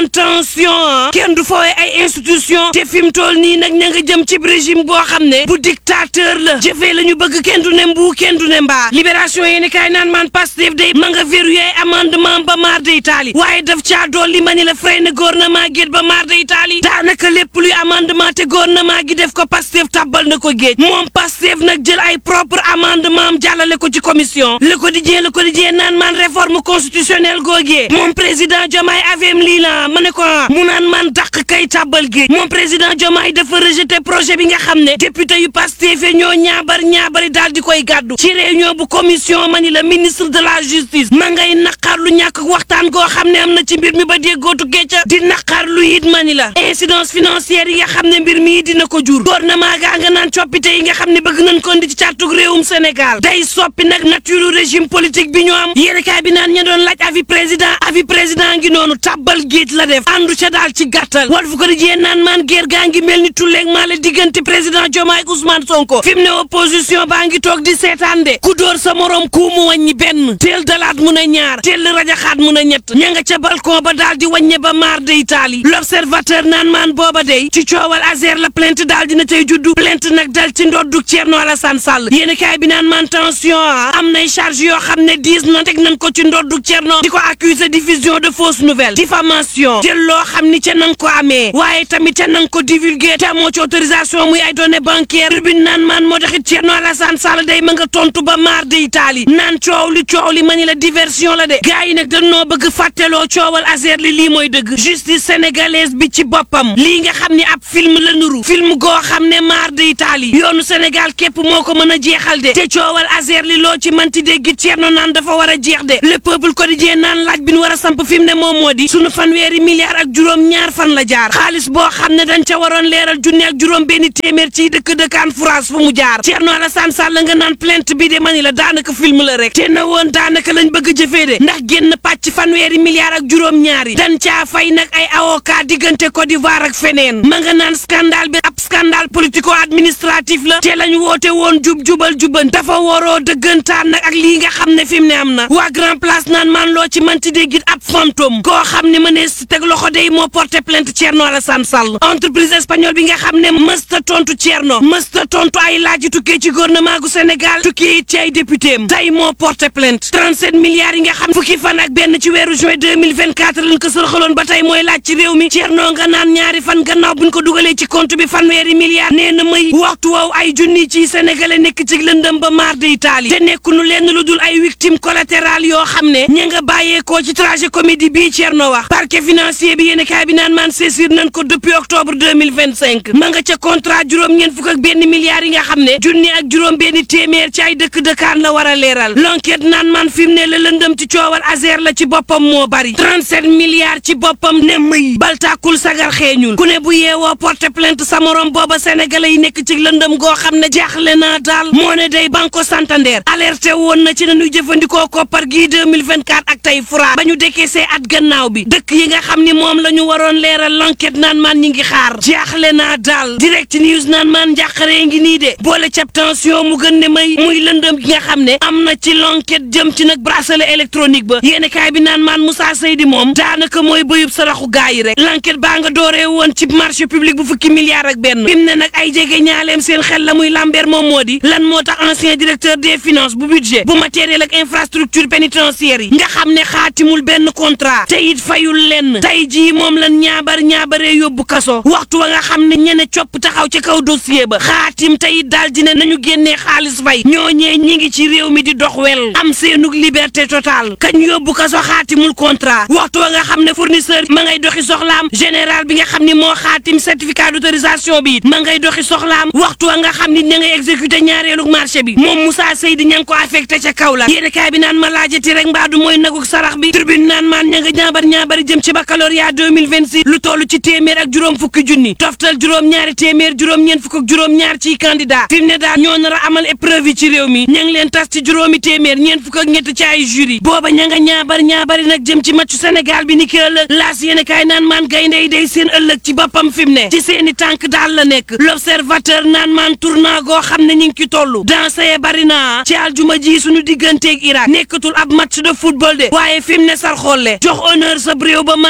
naan tension kenn du foowe ay institution te fi mu toll nii nag ña nga jëm ci régime boo xam ne bu dictateur la jëfee la ñu bëgg kenn du ne mbuu kenn du ne mbaa libération yéeni kaay naan maan Pastef day ma nga verrouillé amendement ba maar de Italie waaye daf caa dolli ma ni la fray na gouvernement géej ba maar de Italie daanaka lépp luy amendement te gouvernement gi def ko Pastef tàbbal na ko géej moom Pastef nag jël ay propre amendement am jàllale ko ci commission le quotidien le quotidien naan maan réforme constitutionnelle googee moom président Diomaye avem lii la ma ne ko mu naan maan dàq kay tàbbal géej moom président Diomaye dafa rejeté projet bi nga xam ne député yu Pastef ñoo ñaabar ñaabari daal di koy gàddu ci réunion bu commission ma ni la ministre de la justice ma ngay naqar lu ñàkk waxtaan goo xam ne am na ci mbir mi ba déggootu gécca di naqar lu it ma ni la incidence financière yi nga xam ne mbir mi dina ko jur gouvernement gaa nga naan coppite yi nga xam ne bëgg nañ ko ndi ci càttug réewum Sénégal day soppi nag nature régime politique bi ñu am yéenekaay bi naan ña doon laaj avis président avis président ngi noonu tàbbal géej la def àndu ca daal ci gàttal Walf Quotidien naan maan guerre gaa ngi mel ni tulleeg maa la diggante président Diomaye ak Ousmane Sonko fi mu ne opposition baa ngi toog di seetaan de ku dóor sa morom ku mu wàññi benn teel dalaat mun a ñaar teel rajaxaat mun a ñett ña nga ca balcon ba daal di wàññe ba maar de Italie l'observateur naan maan booba day ci coowal Azer la plainte daal dina tey juddu plainte nag dal ci ndoddu Thierno Alassane Sall yéenekaay bi naan maan tension am nay charge yoo xam ne diis na teg nañ ko ci ndoddu Thierno di ko accuser diffusion de fausses nouvelles diffamation jël loo xam ni ca nang ko amee waaye tamit ca nang ko divulguer te amoo ci autorisation muy ay données bancaires tribune naan maan moo taxit Thierno Alassane Sall day ma nga tontu ba maar de Italie naan coow li coow li ma ni la diversion la de gars yi nag dañoo bëgg fàtteloo coowal Azer li lii mooy dëgg justice sénégalaise bi ci boppam lii nga xam ni ab film la nuru film goo xam ne maar de Italie yoonu Sénégal képp moo ko mën a jeexal de te coowal Azer li loo ci manti dégg Thierno naan dafa war a jeex de le peuple quotidien naan laaj bi nu war a samp fi mu ne moom moo di sunu fanweeri milliards ak juróom ñaar fan la jaar xaalis boo xam ne dañ ca waroon leeral junne ak juróom benn téeméer ci dëkk dëkkaan France fu mu jaar Thierno Alassane Sall nga naan plainte bi de mani la daanaka film la rek te na woon daanaka lañ bëgg a jëfee de ndax génn pàcc fanweeri milliards ak juróom ñaari dan caa fay nag ay avocat diggante Côte d'Ivoire ak feneen ma nga naan scandale bi ab scandale politico administratif la te lañ woote woon jub jubal juban dafa waroo dëggantaan nag ak lii nga xam ne fi mu ne am na waa grand place naan maan loo ci manti déggit ab fantôme koo xam ne mënees si teg loxo day moo porté plainte Thierno Alassane Sall entreprise espagnole bi nga xam ne mësta tontu Thierno mësta tontu ay laaj tukkee ci gouvernement gu Sénégal tukkee it ci ay député am tey moo porté plainte 37 milliards yi nga xam fukki fan ak benn ci weeru juin 2024 lañ ko sërxaloon ba tey mooy laaj ci réew mi Thierno nga naan ñaari fan gannaaw buñ ko dugalee ci compte bi fanweeri milliards nee na may waxtu woow ay junni ci sénégalais nekk ci lëndëm ba maar de Italie te nekkunu lenn lu dul ay victime collatérale yoo xam ne ña nga bàyyeekoo ci trajet comédie bii Thierno wax parquet financier bi yéen kaay bi naan maan saisir nañ ko depuis octobre 2025 ma nga ca contrat juróom-ñeent fukk ak benn milliards yi nga xam ne junni ak juróom benn téeméer ci ay dëkk dëkkaan la war a leeral l'enquête naan maan fi mu ne la lëndëm ci coowal Azer la ci boppam moo bari 37 milliards ci boppam ne mëy baltaakul sagar xeeñul ku ne bu yeewoo porter plainte sa morom booba sénégalais yi nekk ci lëndëm goo xam ne jaaxle naa daal moo ne day Banco Santander alerté woon na ci nañuy jëfandikoo koppar gii 2024 ak tey fra ba ñu décaissé at gannaaw bi dëkk yi nga xam ni moom la ñu waroon leeral l'enquête naan maan ñi ngi xaar jaaxle naa daal direct news naan maan njàqaree ngi nii de boole cap tension mu gën ne may muy lëndëm gi nga xam ne am na ci l'enquête jëm ci nag bracelet électronique ba yéeni kaay bi naan maan Moussa Seydi moom daanaka mooy bëyub saraxu gaa yi rek l'enquête baa nga dooree woon ci marché public bu fukki milliards ak benn fi mu ne nag ay jege ñaaleem seen xel la muy lambeer moom moo di lan moo tax ancien directeur des finances bu budget bu matériel ak infrastructure pénitentiaire yi nga xam ne xaatimul benn contrat te it fayul lenn tey jii moom lan ñaabar ñaabaree yóbbu kaso waxtu wa nga xam ne ñene copp taxaw ci kaw dossier ba xaatim te it daal dina nañu génnee xaalis fay ñooñee ñi ngi ci réew mi di dox wel am seenug liberté totale kañ yóbbu kaso xaatimul contrat waxtu wa nga xam ne fournisseur ma ngay doxi soxlaam général bi nga xam ni moo xaatim certificat d'autorisation bi it ma ngay doxi soxlaam waxtu wa nga xam ni ña ngay exécuté ñaareelug marché bi moom Moussa Seydi ña ngi ko affecté ca kaw la yéene kaay bi naan ma laajati rek mbaadu mooy naguk sarax bi tribune naan maan ña nga ñaabar ñaabari jëm ci baccalauréat 2026 lu toll ci téeméer ak juróom fukki junni toftal juróom ñaari téeméer juróom ñeent fukk ak juróom ñaar ciy candidat fi mu ne daal ñoo nar a amal épreuve yi ci réew mi ña ngi leen tas ci juróomi téeméer ñeent fukk ak ñett ci ay jury booba ña nga ñaabar ñaabari nag jëm ci matchu Sénégal bi ni ki ëllëg laas yéene kaay naan maan gaynde yi day seen ëllëg ci boppam fi mu ne ci seeni tànk daal la nekk l'observateur naan maan tournant goo xam ne ñi ngi ci toll danse ye bari na ci aljuma ji suñu digganteeg Irak nekkatul ab match de football de waaye fi mu ne sar xolle jox honneur sa réew ba maar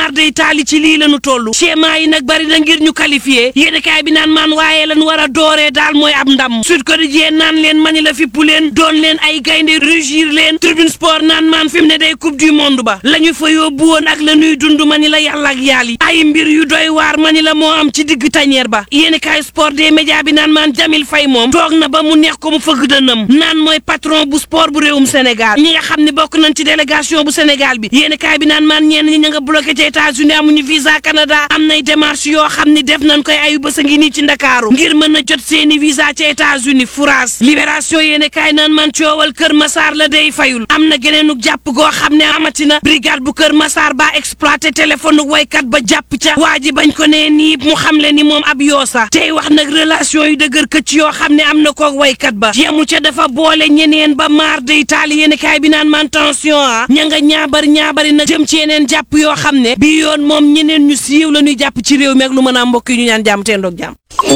maar day taali ci lii lañu toll schéma yi nag bari na ngir ñu qualifié yéeni kaay bi naan maan waaye lañu war a dooree daal mooy ab ndam Sud Quotidien naan leen mani la fippu leen doon leen ay gaynde rugir leen Tribune Sport naan maan fi mu ne day coupe du monde ba la ñu fa yóbbu woon ak la ñuy dund mani la yàlla ak yàlla yi ay mbir yu doy waar mani la moo am ci digg tañeer ba yéeni kaay sport des médias bi naan maan Jamil Faye moom toog na ba mu neex ko mu fëgg dënam naan mooy patron bu sport bu réewum Sénégal ñi nga xam ne bokk nañ ci délégation bu Sénégal bi yéeni kaay bi naan maan ñenn ñi ña nga bloqué ci États-Unis amuñu visa Canada am nay démarche yoo xam ni def nañ koy ayu bës a ngi nii ci Ndakaaru ngir mën a jot seeni visa ci États-Unis France libération yéeni kaay naan man coowal Kër Massar la day fayul am na geneenuk jàpp goo xam ne amatina brigade bu Kër Massar ba exploité téléphone waykat ba jàpp ca waa ji bañ ko nee nii mu xam le ni moom ab yoosa tey wax nag relation yu dëgër këcc yoo xam ne am na koog waykat ba yemu ca dafa boole ñeneen ba maar day taali yéeni kaay bi naan man tension ah ña nga ñaabar ñaabari nag jëm ci yeneen jàpp yoo xam ne bi yoon moom ñeneen ñu siiw la ñuy jàpp ci réew mi ak lu mën a mbokk yi ñu ñaan jàmm teen doog jàmm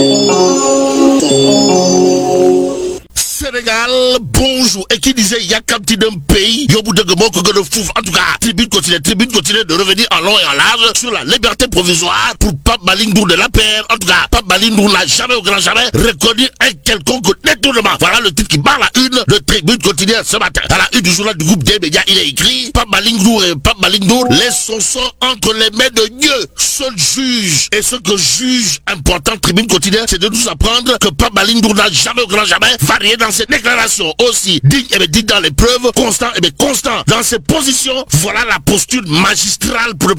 Sénégal bonjour et qui disait yakamti d'un pays yóbbu dëgg moo ko gën a fuuf en tout cas tribune continue tribune continue de revenir en long et en large sur la liberté provisoire pour Pape Malick Ndour de l'APR en tout cas Pape Malick Ndour n'a jamais au grand jamais reconnu un quelconque détournement voilà le titre qui barre la une de tribune continue ce matin à la une du journal du groupe des médias il est écrit Pape Malick Ndour et Pape Malick Ndour laissent son sang entre les mains de Dieu seul juge et ce que juge important tribune continue c'est de nous apprendre que Pape Malick Ndour n'a jamais au grand jamais varié dans ses déclarations aussi digne et bien digne dans les preuves constant et bien constant dans ses positions voilà la posture magistrale pour ne pas